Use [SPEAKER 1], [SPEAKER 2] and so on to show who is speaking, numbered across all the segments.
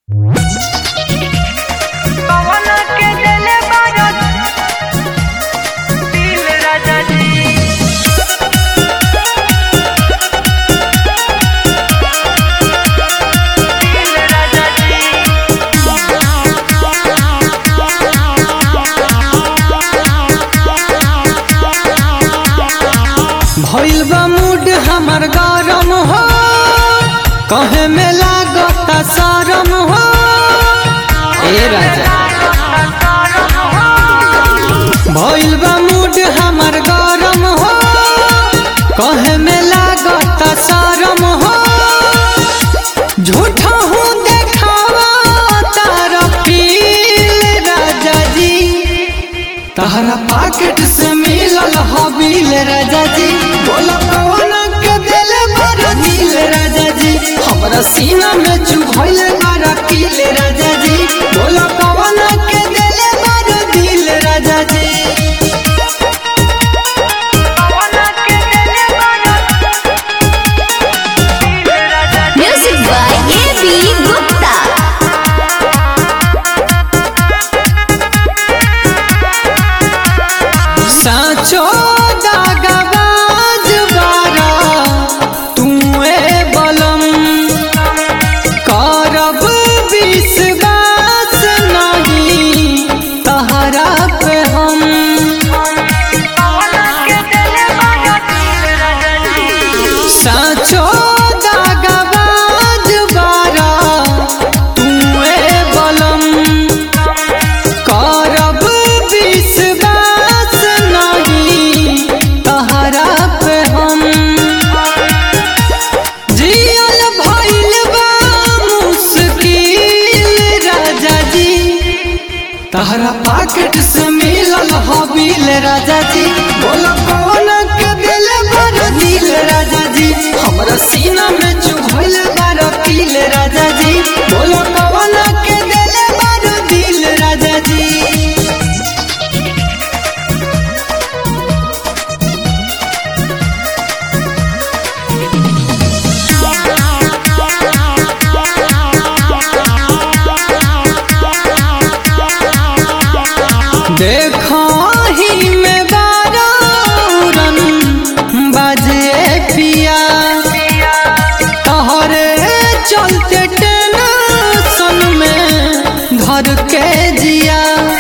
[SPEAKER 1] पवन के देले बारत दिल राजा जी दिल राजा जी
[SPEAKER 2] भइल बा मूड हमर गरम हो कहे में लागता शरम हो ए राजा भइल बा मूड हमर गरम हो कहे में लागता शरम हो झूठा हूँ देखावा तारा फील राजा जी तहरा पॉकेट से मिलल हबील राजा जी बोला कौन के दिल बड़ा दिल राजा जी हमरा सीना में चुभइल बड़ा किल राजा जी बोला कौन के दिल बड़ा दिल राजा जी
[SPEAKER 1] पवन के देले बारत दिल राजा जी
[SPEAKER 3] Music by A.B. Gupta.
[SPEAKER 2] साचो दागबाज बारा तुए बलम करब विश्वास नहीं तहरा पे हम
[SPEAKER 1] पवन के देले बारत दिल राजा जी
[SPEAKER 2] साचो दागबाज बारा तुए बलम करब विश्वास नहीं तहरा पे हम जियल भइल बा मुश्किल राजा जी तहरा पॉकेट से मिलल हबील राजा जी बोला कौन के दिल बड़ दिल राजा जी हमरा सीना में चुभइल बड़ किल राजा जी बोला कौन के दिल बड़ दिल राजा जी देखो ही में बारौरन बजे पिया तोहरे चलते टेंशन में धर के जिया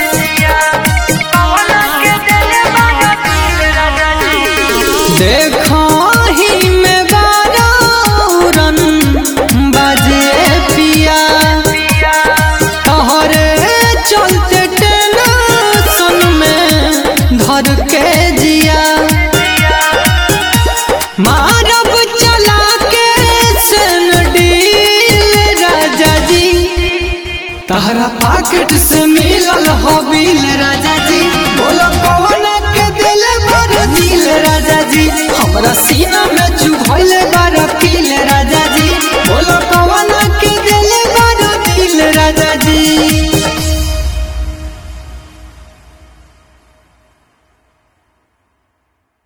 [SPEAKER 1] पवन के देले बारत दिल राजा जी
[SPEAKER 2] देखो ही में बारौरन बजे पिया तोहरे चलते टेंशन में धर के जिया मारब चला के सन डील राजा जी तहरा पॉकेट से मिलल हबील राजा जी बोलो कौन के दिल बड़ दिल राजा जी हमरा सीना में चुभइल बड़